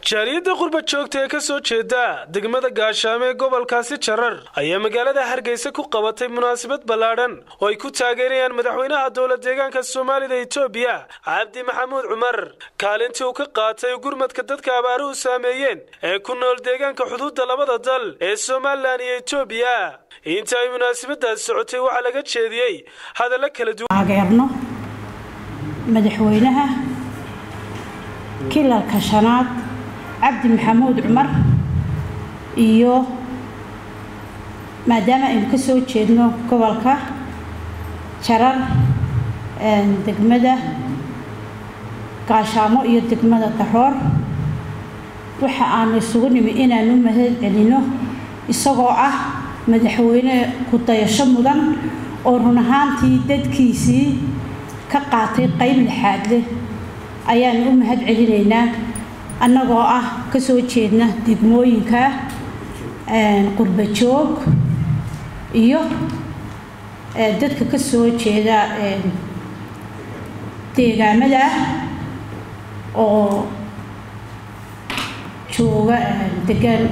jaaliyadda qurba joogta ee ka soo jeeda degmada gaashaamo ee gobolkaasi jarar ayaa magaalada hargeysa ku qabatay munaasabad ballaadhan oo ay ku taageerayaan madaxweynaha dowla deegaanka soomaalida etoobiya cabdi maxamuud cumar kaalintii uu ka qaatay gurmadka dadka abaaruhu saameeyeen ee ku nool deegaanka xuduudda labada dal ee somalilan iyo etoobiya inta ay munaasabadaas socotay waxaa laga jeediyey hadallo kala duwan taageerno madaxweynaha kilalka shanaad cabdi maxamuud cumar iyo maadaama aynu ka soo jeedno gobolka jarar degmada gaashaamo iyo degmada daroor waxa aanu isugu nimi inaanu mahad celino isagoo ah madaxweyne ku-dayasho mudan oo run ahaantii dadkiisii ka qaatay qayb lixaad leh ayaanu u mahad celinaynaa annagoo ah ka soo jeedna degmooyinka qurba joog iyo dadka ka soo jeeda deegaamada oo jooga degan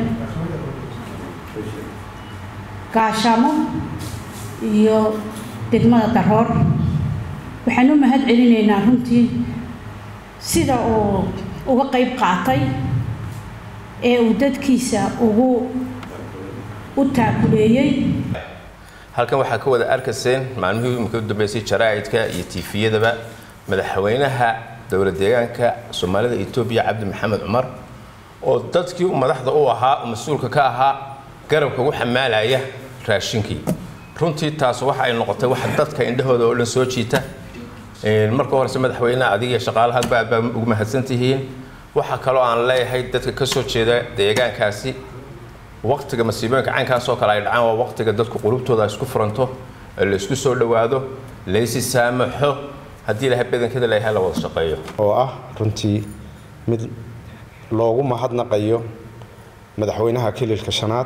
gaashaamo iyo degmada daroor waxaan u mahad celinaynaa runtii sida uu uga qayb qaatay ee uu dadkiisa ugu u taakuleeyey halkan waxaa ka wada arkayseen maalmihii imika u dambeysay jaraa'idka iyo tiifiyadaba madaxweynaha dowla deegaanka soomaalida etoobiya cabdi maxamed cumar oo dadkii madaxda u ahaa mas-uulka ka ahaa garabka ugu xamaalaya raashinkii runtii taas waxa ay noqotay waxa dadka indhahooda oo dhan soo jiita marka horese madaxweyneha adiga iyo shaqaalaha aad baa ugu mahadsan tihiin waxaa kaloo aan leeyahay dadka ka soo jeeda deegaankaasi waqtiga masiibooyinka caynkaasoo kale ay dhacaan waa waqtiga dadku qulubtooda isku furanto la isku soo dhowaado laysi saamaxo haddii ilahay badankeeda leeyahay la wada shaqeeyo oo ah runtii mid loogu mahadnaqayo madaxweynaha kililka shanaad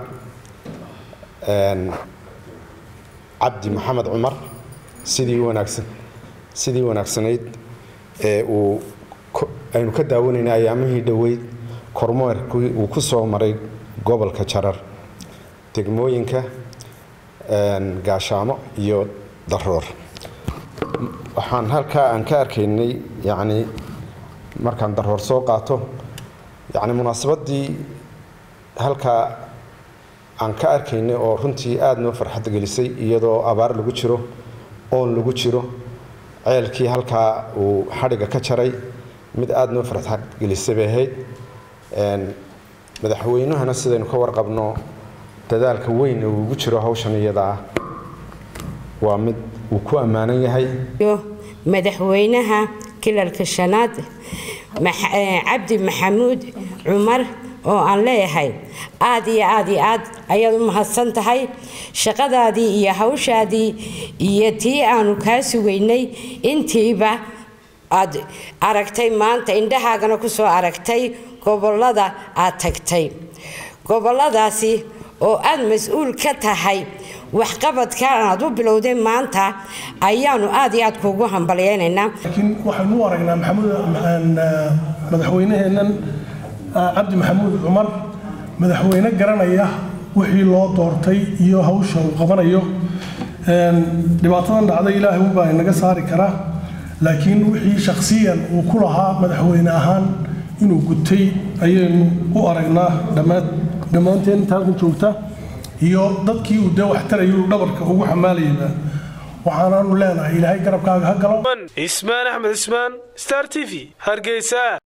cabdi maxamed cumar sidii wanaagsan sidii wanaagsanayd ee uu aynu ka daawanaynay ayaamihii dhoweyd kormeerkii uu ku soo maray gobolka jarar degmooyinka gaashaamo iyo daroor waxaan halkaa aan ka arkaynay yacni markaan daroor soo qaato yacni munaasabaddii halkaa aan ka arkaynay oo runtii aada noo farxad gelisay iyadoo abaar lagu jiro oon lagu jiro ceelkii halkaa uu xadhiga ka jaray mid aada noo farxad gelisay bay ahayd madaxweynuhana sidaynu ka warqabno dadaalka weyn uu ugu jiro hawshan iyada ah waa mid uu ku ammaanan yahay madaxweynaha kilalka shanaad cabdi maxamuud cumar oo aan leeyahay aad iyo aad iyo aad ayaad u mahadsan tahay shaqadaadii iyo hawshaadii iyo tii aanu kaa sugaynay intiiba aad aragtay maanta indhahaagana ku soo aragtay gobollada aad tagtay gobolladaasi oo aad mas-uul ka tahay waxqabadkan aad u bilowday maanta ayaanu aad iyo aad kuugu hambalyaynaynaa laakiin waxaynu u aragnaa maxamuud madaxweynaheennan cabdi maxamuud cumar madaxweyne garanaya wixii loo doortay iyo hawsha uu qabanayo dhibaatadan dhacday ilaahay unbaa inaga saari karaa laakiin wixii shakhsiyan uu ku lahaa madaxweyne ahaan inuu gutay ayaynu u aragnaa dhammaanteen inta halkan joogta iyo dadkii uu dee waxtarayuu dhabarka ugu xamaalayaba waxaanaanu leenahay ilaahay garabkaaga ha galo ismaan axmed ismaan star t v hargeysa